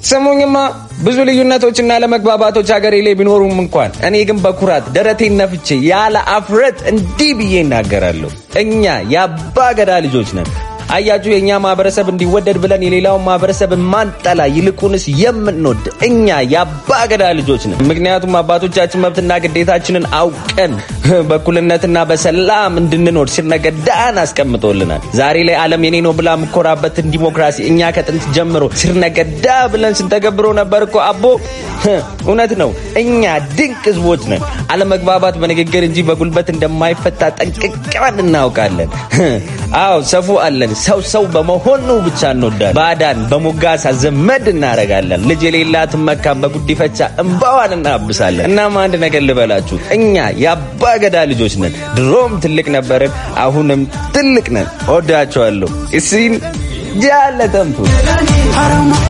ስሙኝማ ብዙ ልዩነቶችና ለመግባባቶች ሀገሬ ላይ ቢኖሩም እንኳን እኔ ግን በኩራት ደረቴን ነፍቼ ያለ አፍረት እንዲህ ብዬ እናገራለሁ። እኛ የአባ ገዳ ልጆች ነን። አያችሁ፣ የእኛ ማህበረሰብ እንዲወደድ ብለን የሌላውን ማህበረሰብ ማንጠላ፣ ይልቁንስ የምንወድ እኛ የአባ ገዳ ልጆች ነን። ምክንያቱም አባቶቻችን መብትና ግዴታችንን አውቀን በእኩልነትና በሰላም እንድንኖር ሲርነገዳን አስቀምጦልናል። ዛሬ ላይ ዓለም የኔ ነው ብላ የምኮራበትን ዲሞክራሲ እኛ ከጥንት ጀምሮ ሲርነገዳ ብለን ስንተገብሮ ነበር እኮ አቦ። እውነት ነው። እኛ ድንቅ ህዝቦች ነን። አለመግባባት በንግግር እንጂ በጉልበት እንደማይፈታ ጠንቅቀን እናውቃለን። አዎ ሰፉ አለን። ሰው ሰው በመሆኑ ብቻ እንወዳለን። ባዳን በሞጋሳ ዘመድ እናረጋለን። ልጅ የሌላት መካን በጉዲፈቻ እንባዋን እናብሳለን። እናም አንድ ነገር ልበላችሁ፣ እኛ የአባ ገዳ ልጆች ነን። ድሮም ትልቅ ነበርን፣ አሁንም ትልቅ ነን። ወዳቸዋለሁ። እሲን ጃለተንቱ